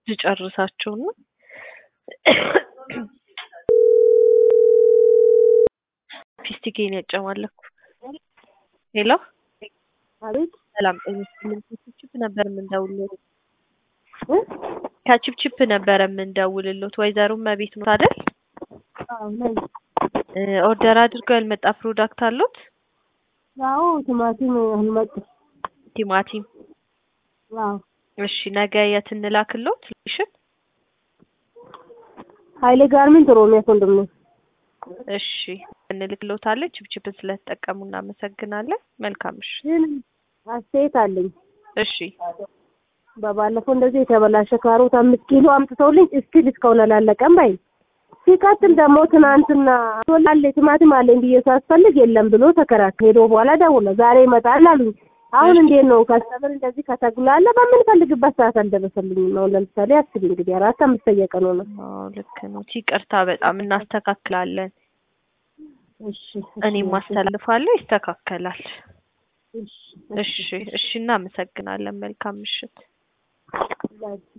ልጨርሳቸው ነው። ፊስቲኬን ያጨማለኩ። ሄሎ አቤት ሰላም ጤና ይስጥልኝ። ከችፕችፕ ነበር የምንደውልሎት እ? ከችፕችፕ ነበረ የምንደውልሎት። ወይዘሮ መቤት ነው አይደል? አዎ ነኝ። እ፣ ኦርደር አድርገው ያልመጣ ፕሮዳክት አሉት? አዎ ቲማቲም አልመጡ። ቲማቲም። አዎ እሺ ነገ የት እንላክሎት? ሎኬሽን? ኃይሌ ጋርመንት ኦሮሚያ ኮንዶሚኒየም። እሺ እንልክሎታለን። ችፕችፕን ስለተጠቀሙ እናመሰግናለን። መልካም እሺ። ግን አስተያየት አለኝ። እሺ በባለፈው እንደዚህ የተበላሸ ካሮት አምስት ኪሎ አምጥተውልኝ እስቲል እስካሁን አላለቀም ባይ ሲቀጥል ደግሞ ትናንትና አለ ቲማቲም አለኝ ብዬ ሳስፈልግ የለም ብሎ ተከራከረ። ሄዶ በኋላ ደውለ ዛሬ ይመጣል አሉኝ። አሁን እንዴት ነው ከስተመር እንደዚህ ከተጉላለ በምንፈልግበት ሰዓት አልደረሰልኝም። አሁን ለምሳሌ አስቢ እንግዲህ አራት አምስተኛ ቀን ሆነ። አዎ ልክ ነው። ይቅርታ በጣም እናስተካክላለን። እሺ እኔም አስተላልፋለሁ፣ ይስተካከላል። እሺ እሺ እሺ፣ እናመሰግናለን። መልካም ምሽት። እሺ